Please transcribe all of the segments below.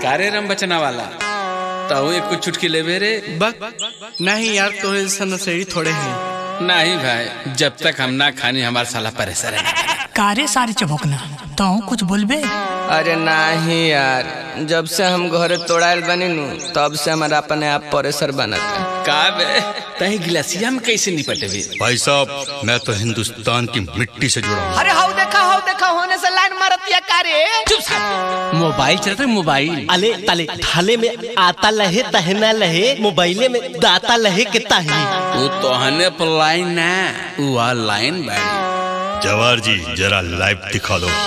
कारे रम बचना वाला तो एक कुछ चुटकी लेबे रे बक नहीं यार तोरे जैसा नशेड़ी थोड़े हैं नहीं भाई जब तक हम ना खानी हमारा साला परेशान है कारे सारे चबोकना तो कुछ बोलबे अरे नहीं यार जब से हम घरे तोड़ायल बनी नु तब से हमारा अपने आप परेशर बनता का बे तही गिलासिया में कैसे निपटबे भाई साहब मैं तो हिंदुस्तान की मिट्टी से जुड़ा हूँ अरे हाउ देखा हाउ देखा होने से लाइन मारतिया कारे मोबाइल चलता है मोबाइल अले तले थाले में आता लहे तहना लहे मोबाइले में दाता लहे के ताही वो तो हने पर लाइन ना वो लाइन बाड़ी जवार जी जरा लाइव दिखा दो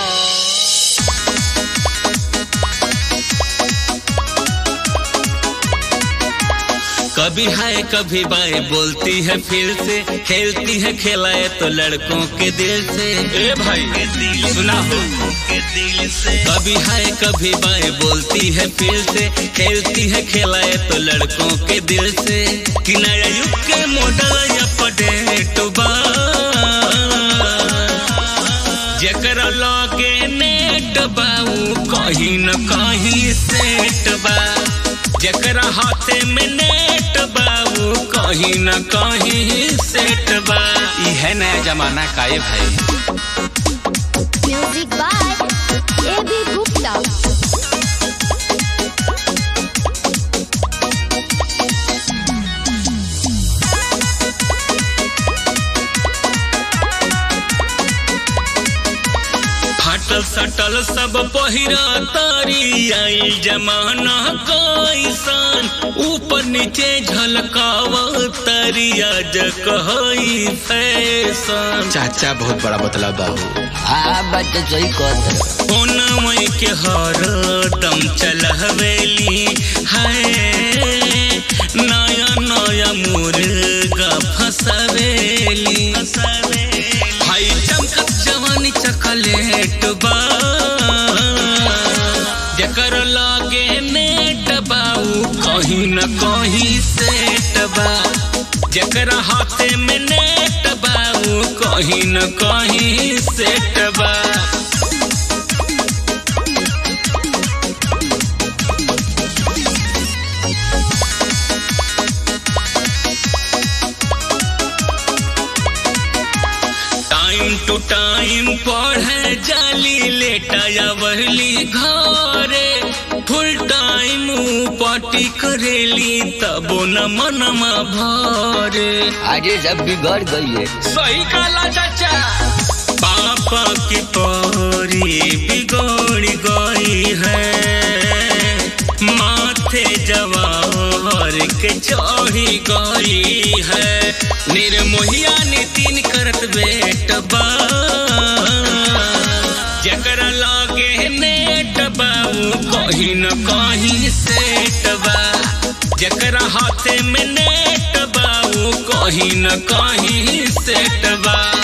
कभी हाय कभी बाय बोलती है फिर से खेलती है खिलाए तो लड़कों के दिल से ए भाई सुना हो कभी हाय कभी बाय बोलती है फिर से खेलती है खिलाए तो लड़कों के दिल से कि नया युग के मॉडल या पडेट बा जकरा लगे नेट बाऊ कहीं न कहीं सेट बा जकरा हाथे में नेट बाऊ कहीं न कहीं सेट बा ई है नया जमाना का ये भाई music by A B Gupta फाटल सटल सब पहिरा तारी आई जमाना कैसन ऊपर नीचे झलकाव तरिया जकहई फैशन चाचा बहुत बड़ा बतला बाबू हाँ बात तो सही कहते ओनमई के हर दम चलहवेली है नया नया मुर्गा फसवेली हाई चमकत जवानी चकलेट बा जकर लागे नेट बाऊ कहीं न कहीं सेट बा जकर हाथे में नेट बाऊ कहीं न कहीं सेट बा टाइम टू टाइम पढ़े जाली लेटाया वहली घरे फुल टाइम पार्टी करेली तबो न मनमा भरे अरे जब बिगड़ गई है सही काला चाचा पापा की पौरी बिगड़ गई है माथे जवाहर के चढ़ी गई है निर्मोहिया नितिन करत बेट बा जकरा लागे नेट बाऊ कहीं न कहीं सेट बा जकरा हाथे में नेट बाऊ कहीं न कहीं सेट बा